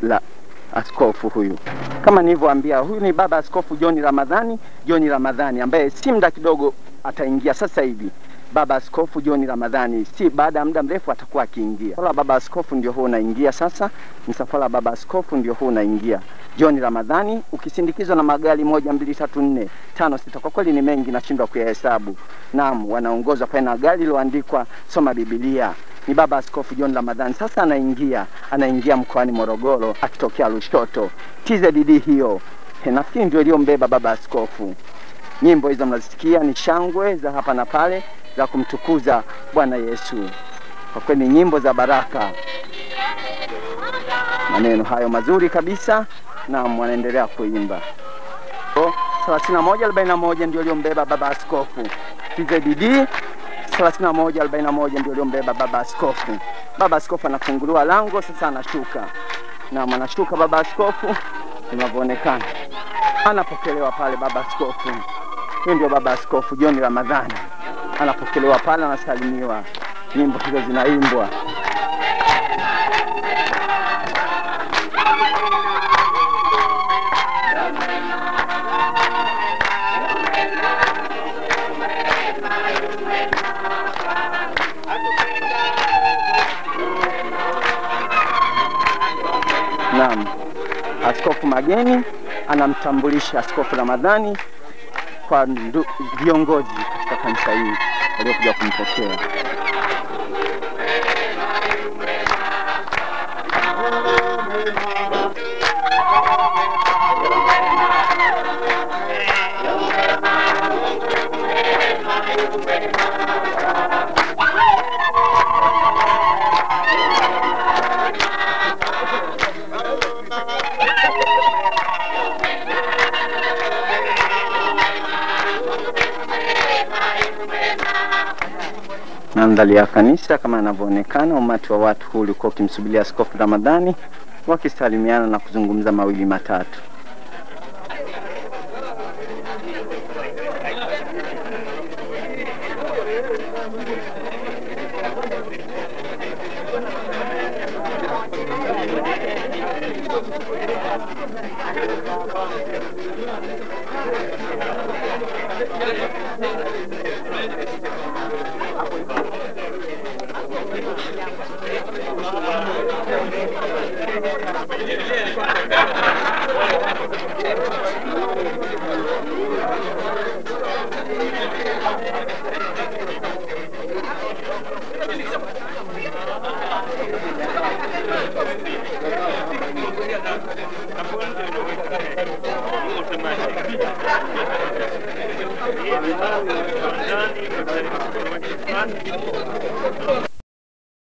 la askofu huyu. Kama nilivyoambia, huyu ni baba askofu John Ramadhani, John Ramadhani ambaye si muda kidogo ataingia sasa hivi. Baba askofu John Ramadhani, si baada ya muda mrefu atakuwa akiingia. Msafara wa baba askofu ndio huu unaingia sasa, msafara wa baba askofu ndio huu unaingia. John Ramadhani ukisindikizwa na magari moja, mbili, tatu, nne, tano, sita, kwa kweli ni mengi, nashindwa kuyahesabu. Naam, wanaongozwa pale na gari liloandikwa soma Biblia ni baba askofu John Ramadhani. Sasa anaingia anaingia mkoani Morogoro akitokea Lushoto. TZD hiyo He, nafikiri ndio iliyombeba baba askofu. Nyimbo hizo mnazisikia ni shangwe za hapa na pale za kumtukuza Bwana Yesu. Kwa kweli ni nyimbo za baraka, maneno hayo mazuri kabisa, na wanaendelea kuimba. 3141 ndio iliyombeba baba askofu TZD 3141 ndio iliyombeba baba askofu. Baba askofu anafunguliwa lango sasa, anashuka na anashuka baba askofu, inavyoonekana anapokelewa pale baba askofu. Huyu ndio baba askofu John Ramadhani, anapokelewa pale, anasalimiwa, nyimbo hizo zinaimbwa. Naam, askofu Mageni anamtambulisha askofu Ramadhani kwa ndu- viongozi katika kanisa hili waliokuja kumpokea. Mandhari ya kanisa kama yanavyoonekana, umati wa watu huu ulikuwa ukimsubiria askofu Ramadhani wakisalimiana na kuzungumza mawili matatu.